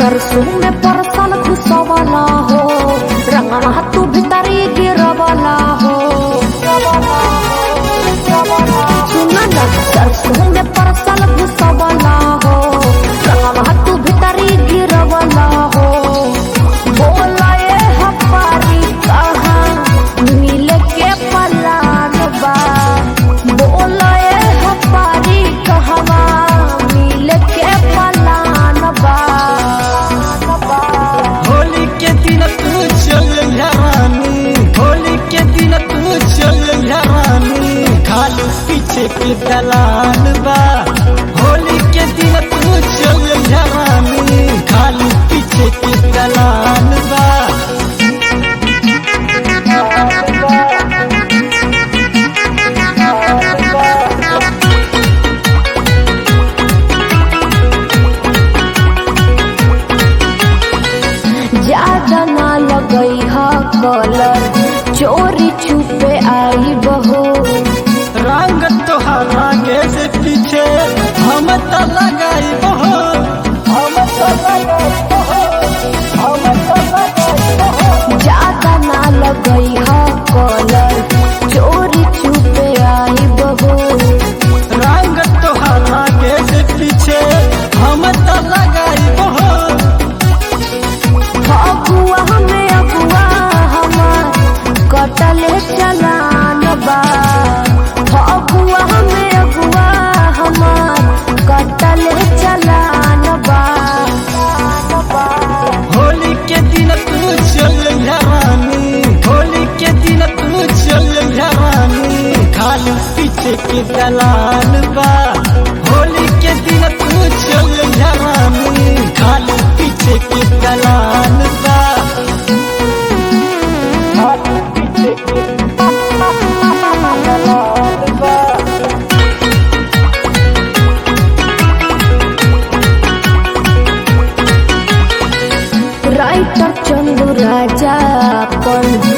सरसों में परसल घुसवला हो रंगवा तू भीतरी गिरवला हो सुना ना सरसों में परसल घुसवला हो रंगवा तू भीतरी गिरवला हो बोला ये हमारी कहाँ मिल के पलान बा बोला ये हमारी कहवा मिल के पलान बा होली के दिन तू चल रानी होली के दिन तू चल रानी खाली पीछे के दलाल बा होली के दिन तू चल रानी खाली पीछे के दलाल बा ज्यादा ना लगई हा कलर चोरी छुपे आई बहो रंग तोहरा के से पीछे हम तो लगाई बहो हम तो लगाई बहो हम तो लगाई बहो ज्यादा ना लगई हा कलर चोरी छुपे आई बहो रंग तोहरा के से पीछे हम तो लगाई बहो अगुआ हमें अगुआ हमार कटले चलान बा अगुआ हमें अगुआ हमार कटले चलान बा होली के दिन तू चल रानी होली के दिन तू चल रानी खाली पीछे के दलाल बा होली के दिन तू चल रानी खाली पीछे के दलाल बा खाली पीछे के दलाल बा राइटर चंदू राजा अपन